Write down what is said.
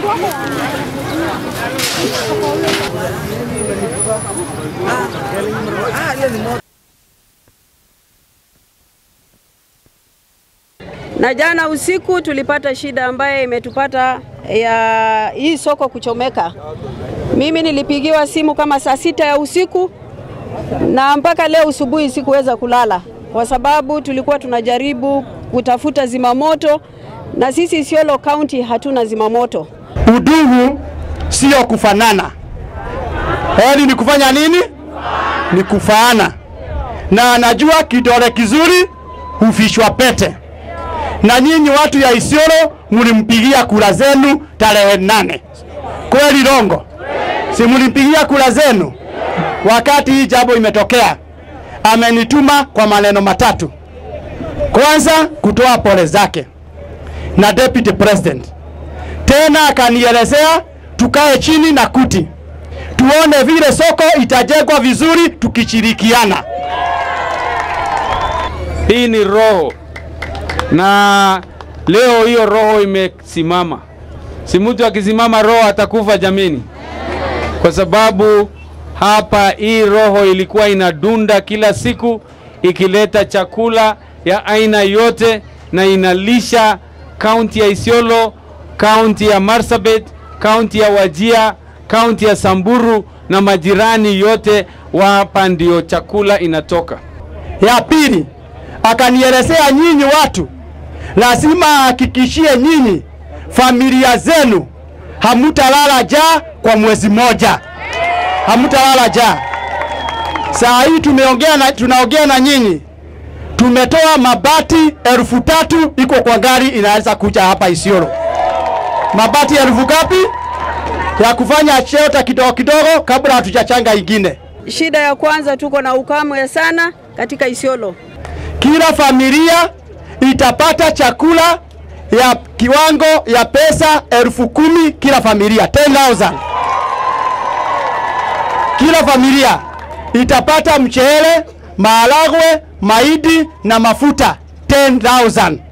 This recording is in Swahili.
Na jana usiku tulipata shida ambaye imetupata ya hii soko kuchomeka. Mimi nilipigiwa simu kama saa sita ya usiku na mpaka leo asubuhi sikuweza kulala kwa sababu tulikuwa tunajaribu kutafuta zimamoto na sisi Isiolo County hatuna zimamoto. Udugu sio kufanana, heri ni kufanya nini? Ni kufaana. Na anajua kidole kizuri huvishwa pete. Na nyinyi watu ya Isiolo mlimpigia kura zenu tarehe nane, kweli Rongo? Si mlimpigia kura zenu? Wakati hii jambo imetokea, amenituma kwa maneno matatu. Kwanza, kutoa pole zake na deputy president tena akanielezea tukae chini na kuti tuone vile soko itajengwa vizuri tukishirikiana. Hii ni roho, na leo hiyo roho imesimama. Si mtu akisimama roho atakufa jameni, kwa sababu hapa hii roho ilikuwa inadunda kila siku ikileta chakula ya aina yote na inalisha kaunti ya Isiolo, kaunti ya Marsabit, kaunti ya Wajia, kaunti ya Samburu na majirani yote, hapa ndio chakula inatoka. Ya pili, akanielezea nyinyi watu lazima ahakikishie nyinyi familia zenu hamutalala njaa kwa mwezi moja, hamutalala njaa. Saa hii tumeongea na, tunaongea na nyinyi tumetoa mabati elfu tatu iko kwa gari inaweza kuja hapa Isiolo. Mabati elfu ngapi ya kufanya shelter kidogo kidogo kabla hatujachanga ingine. Shida ya kwanza tuko na ukame sana katika Isiolo. Kila familia itapata chakula ya kiwango ya pesa elfu kumi kila familia 10,000. Kila familia itapata mchele, maharagwe, mahindi na mafuta 10,000.